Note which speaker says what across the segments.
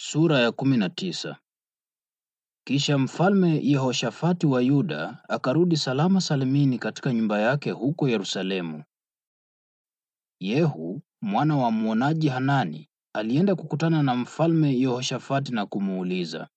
Speaker 1: Sura ya kumi na tisa. Kisha mfalme Yehoshafati wa Yuda akarudi salama salimini katika nyumba yake huko Yerusalemu. Yehu mwana wa mwonaji Hanani alienda kukutana na mfalme Yehoshafati na kumuuliza,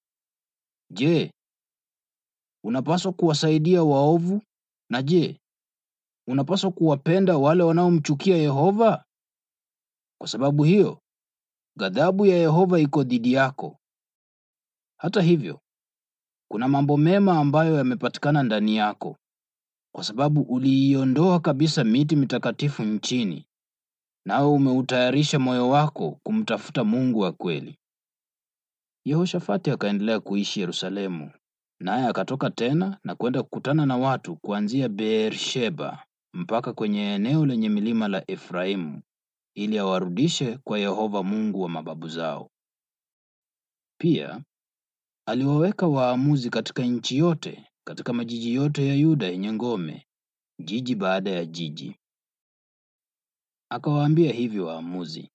Speaker 1: Je, unapaswa kuwasaidia waovu? Na je, unapaswa kuwapenda wale wanaomchukia Yehova? Kwa sababu hiyo ghadhabu ya Yehova iko dhidi yako. Hata hivyo, kuna mambo mema ambayo yamepatikana ndani yako, kwa sababu uliiondoa kabisa miti mitakatifu nchini, nawe umeutayarisha moyo wako kumtafuta Mungu wa kweli. Yehoshafati akaendelea kuishi Yerusalemu, naye akatoka tena na kwenda kukutana na watu kuanzia Beer-sheba mpaka kwenye eneo lenye milima la Efraimu ili awarudishe kwa Yehova Mungu wa mababu zao. Pia aliwaweka waamuzi katika nchi yote, katika majiji yote ya Yuda yenye ngome, jiji baada ya jiji. Akawaambia hivi waamuzi,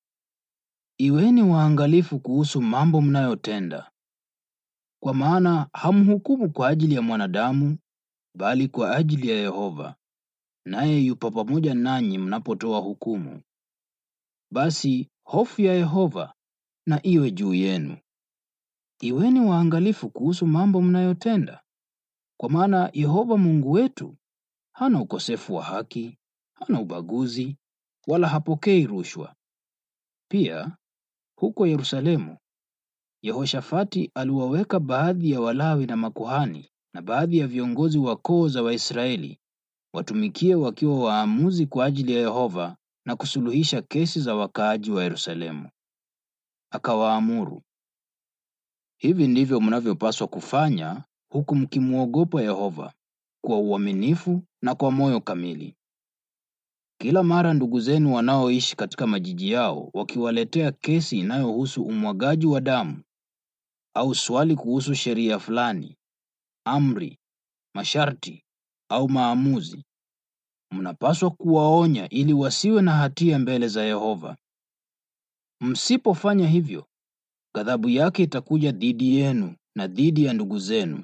Speaker 1: iweni waangalifu kuhusu mambo mnayotenda, kwa maana hamhukumu kwa ajili ya mwanadamu, bali kwa ajili ya Yehova, naye yupo pamoja nanyi mnapotoa hukumu. Basi hofu ya Yehova na iwe juu yenu. Iweni waangalifu kuhusu mambo mnayotenda, kwa maana Yehova Mungu wetu hana ukosefu wa haki, hana ubaguzi, wala hapokei rushwa. Pia huko Yerusalemu, Yehoshafati aliwaweka baadhi ya Walawi na makuhani na baadhi ya viongozi wa koo za Waisraeli watumikie wakiwa waamuzi kwa ajili ya Yehova na kusuluhisha kesi za wakaaji wa Yerusalemu. Akawaamuru, hivi ndivyo mnavyopaswa kufanya huku mkimwogopa Yehova kwa uaminifu na kwa moyo kamili. Kila mara ndugu zenu wanaoishi katika majiji yao wakiwaletea kesi inayohusu umwagaji wa damu au swali kuhusu sheria fulani, amri, masharti au maamuzi, mnapaswa kuwaonya ili wasiwe na hatia mbele za Yehova. Msipofanya hivyo, ghadhabu yake itakuja dhidi yenu na dhidi ya ndugu zenu.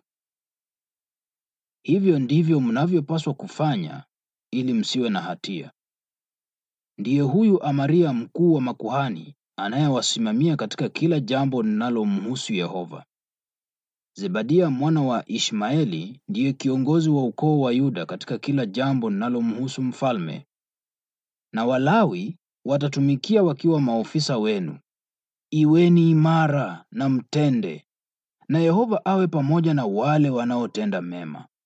Speaker 1: Hivyo ndivyo mnavyopaswa kufanya ili msiwe na hatia. Ndiye huyu Amaria mkuu wa makuhani anayewasimamia katika kila jambo linalomhusu Yehova. Zebadia mwana wa Ishmaeli ndiye kiongozi wa ukoo wa Yuda katika kila jambo linalomhusu mfalme. Na Walawi watatumikia wakiwa maofisa wenu. Iweni imara na mtende, na Yehova awe pamoja na wale wanaotenda mema.